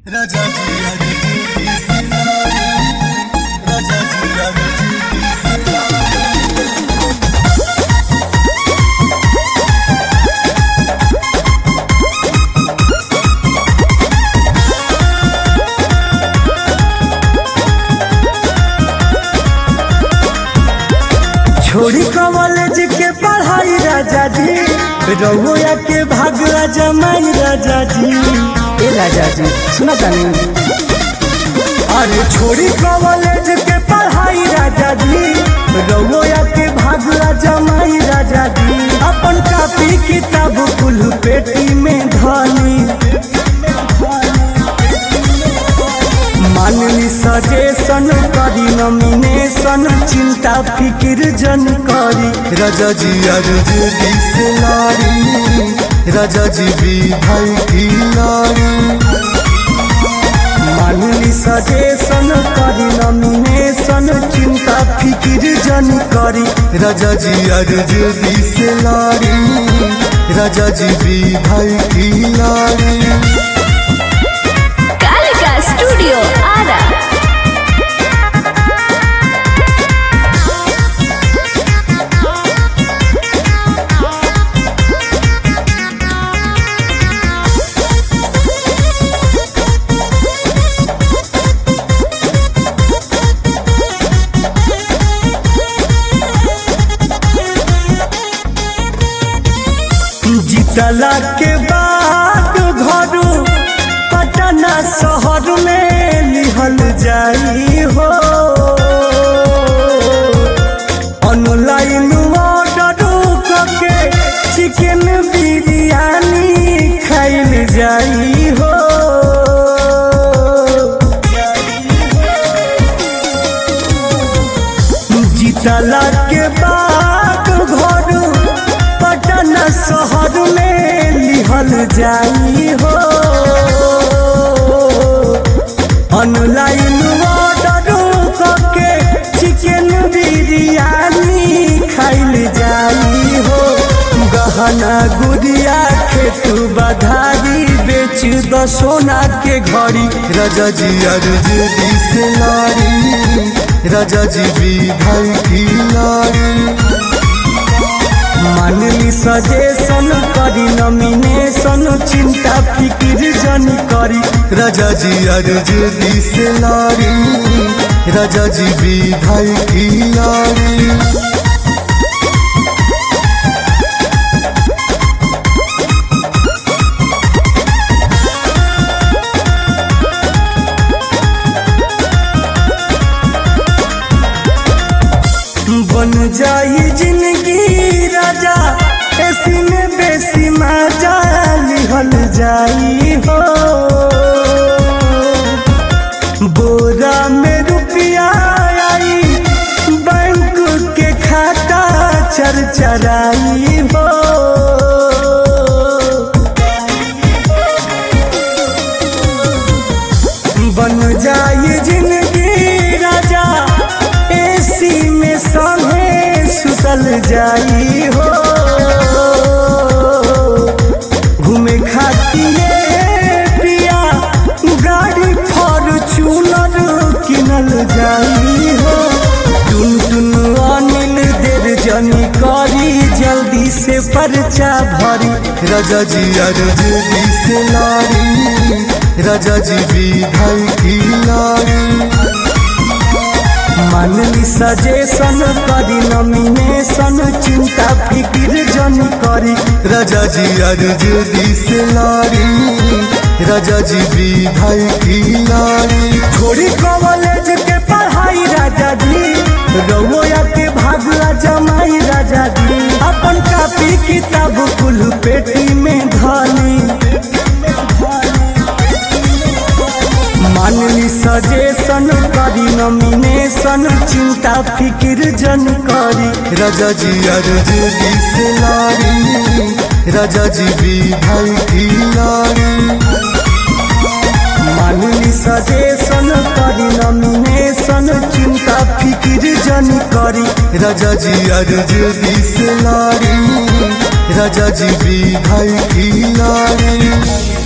राजा जी राजा जी की सिनारी राजा जी राजा जी की सिनारी छोड़ी कॉलेज के पढ़ाई राजा जी रहुआ के भाग जमाई राजा जी ए राजा जी सुना तानी अरे छोड़ी कॉलेज के पढ़ाई राजा जी रहुआ के भाग जमाई राजा जी अपन कापी किताब कुल पेटी में धनी माननी सजेशन करी नॉमिनेशन चिंता फिक्र जन करी राजा जी अर्ज से नारी राजा जी भी भाई की नारी माननी सजेशन करी नॉमिनेशन चिंता फिक्र जन करी राजा जी अर्ज से नारी राजा जी भी भाई की नारी कालिका स्टूडियो आरा जीतला के बाद घर पटना शहर में लिहल जाई हो ऑनलाइन ऑर्डर करके चिकन बिरयानी खाइल जाई हो जीतला के बाद घर पटना शहर में लिहल जाई हो ऑनलाइन ऑर्डर करके चिकन बिरयानी खाइल जाई हो गहना गुड़िया खेत बधारी बेच द सोना के घड़ी राजा जी अर्ज से नारी राजा जी भी भाई की नारी मानली सजेशन करी नॉमिनेशन चिंता फिक्र जन करी राजा जी अर्ज से नारी राजा जी भी भाई की नारी बन जाई जिंदगी राजा ऐसी में बेसी मजा लिहल जाई हो बोरा में रुपया आई बैंक के खाता चरचराई हो बन जाई जिंदगी राजा एसी में संगे सुतल जाई हो घूमे खातिर पिया गाड़ी फॉर्चूनर किनल जाई हो टुन टुन अनिल देर जनी करी जल्दी से पर्चा भरी राजा जी अर्ज से नारी राजा जी भी भाई की नारी मानली सजेशन करी नॉमिनेशन चिंता फिक्र जन करी राजा जी अर्ज से नारी राजा जी भी भाई की नारी छोड़ी कॉलेज के पढ़ाई राजा जी रउआ के भागला जमाई राजा जी अपन कापी किताब कुल पेटी में धनी मानली सजेशन करी नॉमिनेशन चिंता फिक्र जन करी राजा जी अर्ज से नारी राजा जी भी भाई की नारी मानली सजेशन करी नॉमिनेशन चिंता फिक्र जन करी राजा जी अर्ज से नारी राजा जी भी भाई की नारी